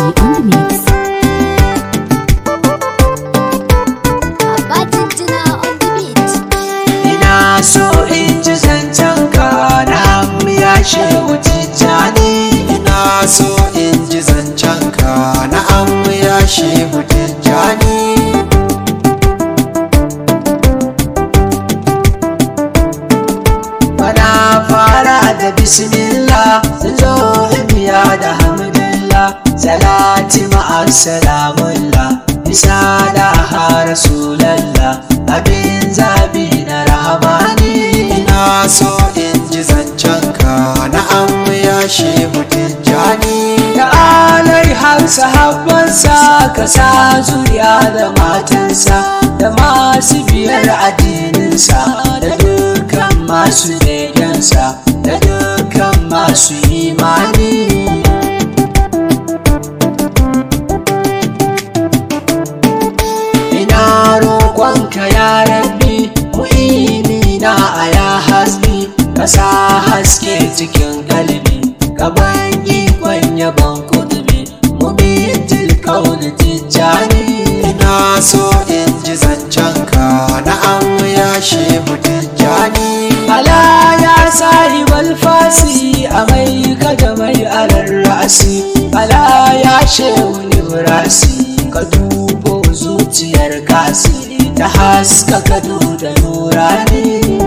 on the mix. Abatijina on the beat. Ina so in ji zancen ka na ya shehu tijjani Ina so in ji zancen ka na ya shehu tijjani Bana fara da bismillah sun zo biya da hamdulillah salati ma'as salamullah bisa da ha rasulallah abin zabi na rahamani ina so in ji zancen ka na ya shehu tijjani da alai har sahabbansa ka sa zuriya da matansa da masu biyar addininsa da dukkan masu begensa da dukkan masu imani ina roƙonka ya rabbi mu'ini na a ya hasbi ka sa haske cikin kalbi gaban ikon yabon kudubi mu bi tilkauni tijjani ina so in ji zancen ka na an ya shehu tijjani ala ya sahibal fasi a mai kada mai alar rasi ala ya shehu librasi ka dubo zuciyar kasi ta haska kado da nurani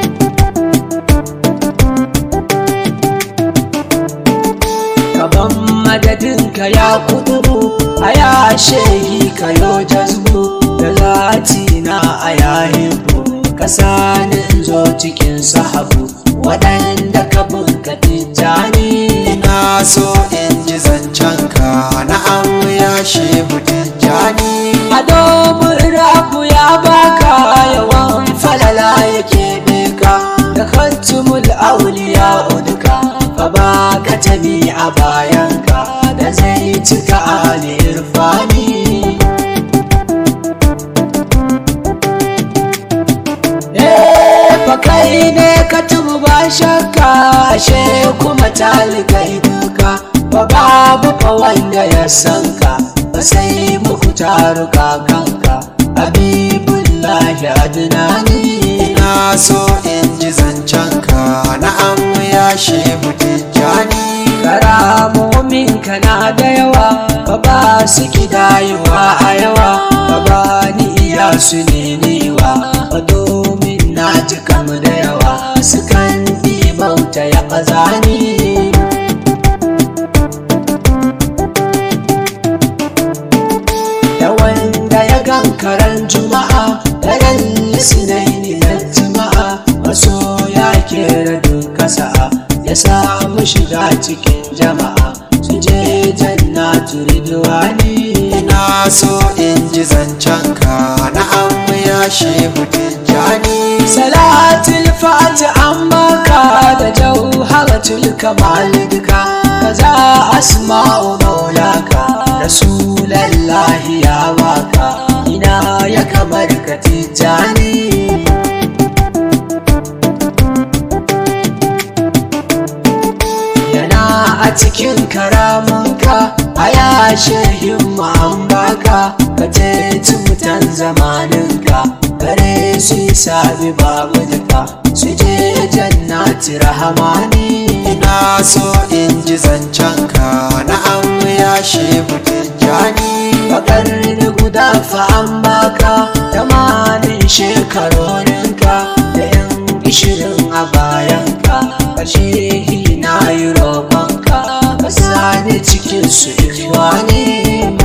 gaban madadinka ya kuduru a ya shehi ka yo jazbu da zati na a yahibu ka sani in zo cikin sahabu waɗanda ka bunka tijjani na so in ji zancen ka na an ya shehu tijjani a domin rabu ya baka yawan falala yake beka da kantumul auliya uduka ka baka tabi a bayanka da zai cika ali irfani fa kai ne ka tumu ba shakka ashe kuma talikai duka ba babu fa wanda ya san ka ba sai muku taruka kanka habibullahi adnani ina so in ji zancen ka na an ya shehu tijjani karamomin ka na da yawa ba ba su kidayewa a yawa ba ba ni iya su ne niwa ba domin na ji kam da yawa su kan bauta ya ƙazani da wanda ya gan karan juma'a daren lisinaini na juma'a maso ya kera duka sa'a ya samu shiga cikin jama'a su je jannatu ridwani na so in ji zancen ka na an ya shehu tijjani salatul fati an baka da jauharatul kamal duka kaza asma'u maulaka rasulallahi ya baka ina ya kamar ka tijjani yana a cikin karamunka a yashe himma an baka ka teci mutan zamaninka gare su yi sabi babu duka su je jannati rahamani ina so in ji zancen ka na an ya shehu tijjani bakar da guda fa an baka tamanin shekarorinka da yan ishirin a bayanka ƙarshe na yi roƙonka ka sani cikin su ikhwani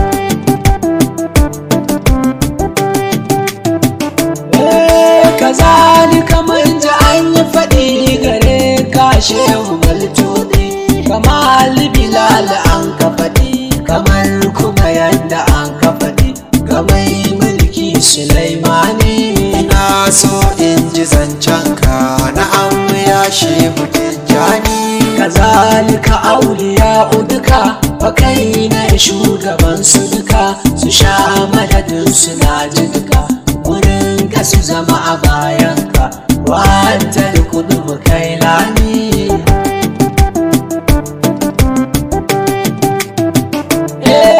kazalika mun ji an yi faɗi gare ka shehu maltudi kamar bilal an ka faɗi kamar kuma yadda an ka faɗi kamar mulki sulaimani na so in ji zancen ka na an ya shehu tijjani kazalika auliya uduka fa kai na shugaban su duka su sha madadin su na ji duka wurin ka su zama a bayanka wata da kudu mu kai lani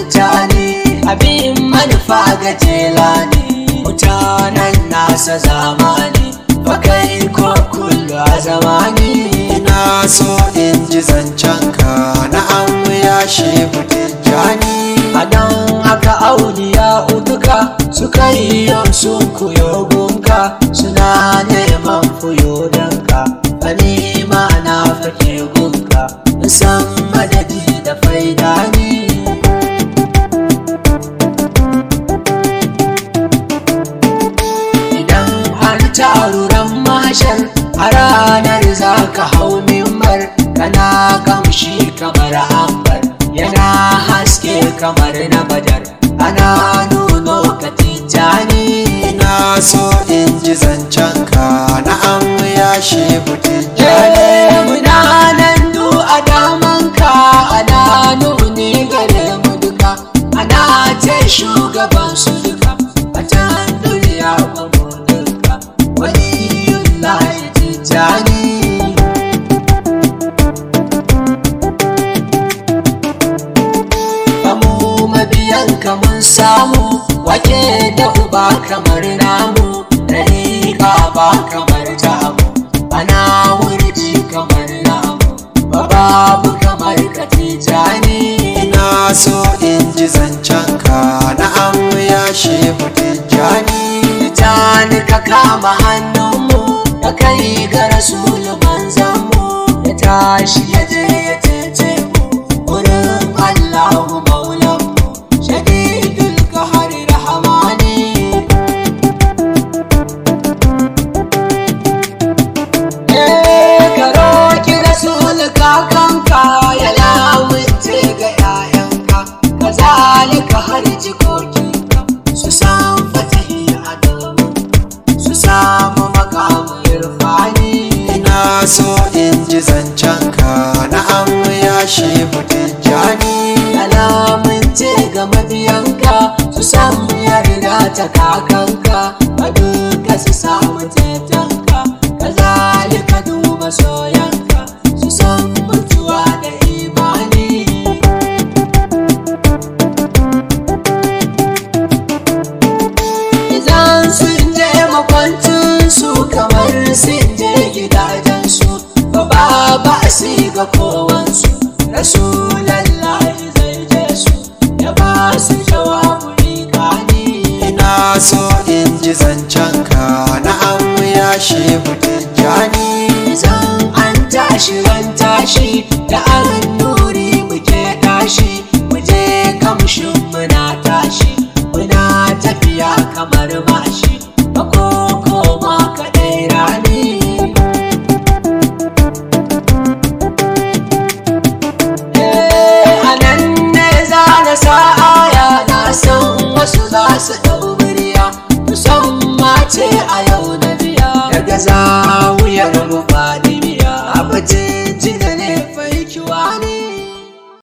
tijjani abin manufa ga jelani mutanen nasa zamani bakai ko kullu a zamani ina so in ji zancenka na an ya shehu tijjani a nan aka auliya utuka suka yi yau sun kuyo gunka suna neman fuyo danka bani ma na fake gunka san madadi da faida ni idan an taruran mashar a ranar za ka hau mimbar kana kamshi kamar ambar yana haske kamar na badar ana nuno ka tijjani ina so in ji zancenka na an ya shehu tijjani muna nan du a damanka ana nuni gare mu duka ana ce shugaban su duka a can duniya ba mu duka waliyullahi tijjani Kamu mabiyan mun samu wake da uba kamar namu Dariƙa ba kamar tamu ana wurji kamar namu ba babu kamar katijani ina so in ji zancenka na an ya shehu tijjani Tijani ka kama hannunmu da kai ga rasulu manzanmu ya tashi ya je ya cece mu wurin Allahu maulanmu shadidul kahari rahamani ka roƙi rasul kakanka ya lamunce ga 'ya'yanka ka zalika har jikokinka su san fatahi a domin su samu makamun irfani ina so in ji zancenka na an ya shehu tijjani alamunce ga mabiyanka su samu yarda ta kakanka a duka su samu tetanka ka zalika duba soyanka su san mutuwa da imani idan sun je makwancin su kamar sun je gidajen su ba ba ba su ga kowansu rasulallahi zai je su ya ba su jawabu ikani ina so in ji zancenka na an ya shehu tijjani idan an tashi ran tashi da an nuri muke tashi muje kamshin muna tashi muna tafiya kamar mashi ba koko ma kaɗai rani a nan ne za na sa aya na san wasu za su ɗau murya musamman ce a yau na biya daga zawuyar mu ba